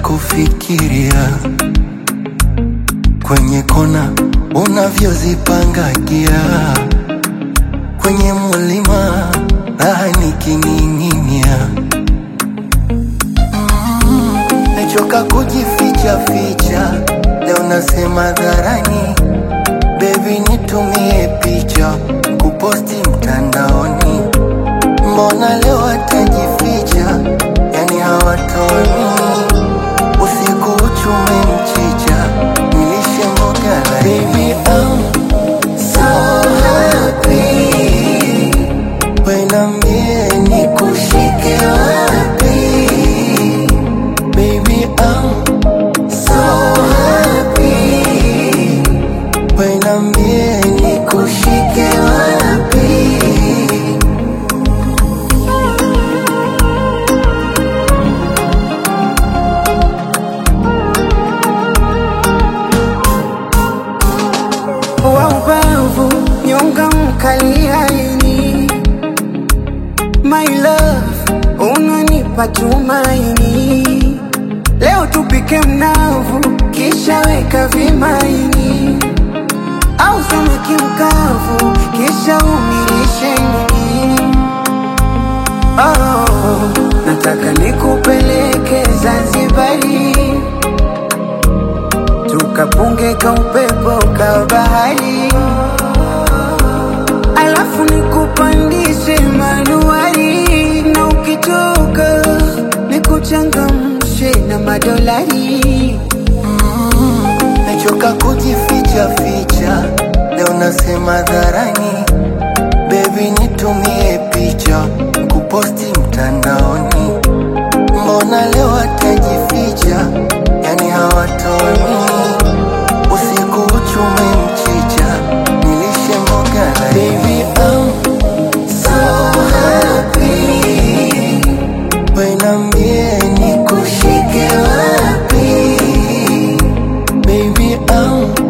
kufikiria kwenye kona unavyozipangagia kwenye mulima raha nikining'inia mm, mechoka kujificha ficha leo nasema dharani bebi nitumie picha kuposti mtandaoni mbona leo atajificha yani hawatoni usiku uchume mchicha nilishe mboga laini I'm so happy wenambie ni kushike wapi baby I'm so happy wenambie ni kushike wapi wa ubavu nyonga mkali haini my love unanipa tumaini leo tupike mnavu kisha weka vimaini au samaki mkavu kisha umilishe nini oh, nataka nikupeleke Zanzibari tukapunge ka upepo ka bahari, alafu nikupandishe manuari, na ukitoka nikuchangamshe na madolari. Mechoka kujificha ficha, leo nasema dharani, bebi nitumie picha kuposti mtandaoni. Mbona leo atajificha, yani hawatoni usiku uchume mchicha, nilishe mboga la baby I'm so happy, wenambie ni kushike wapi Baby, I'm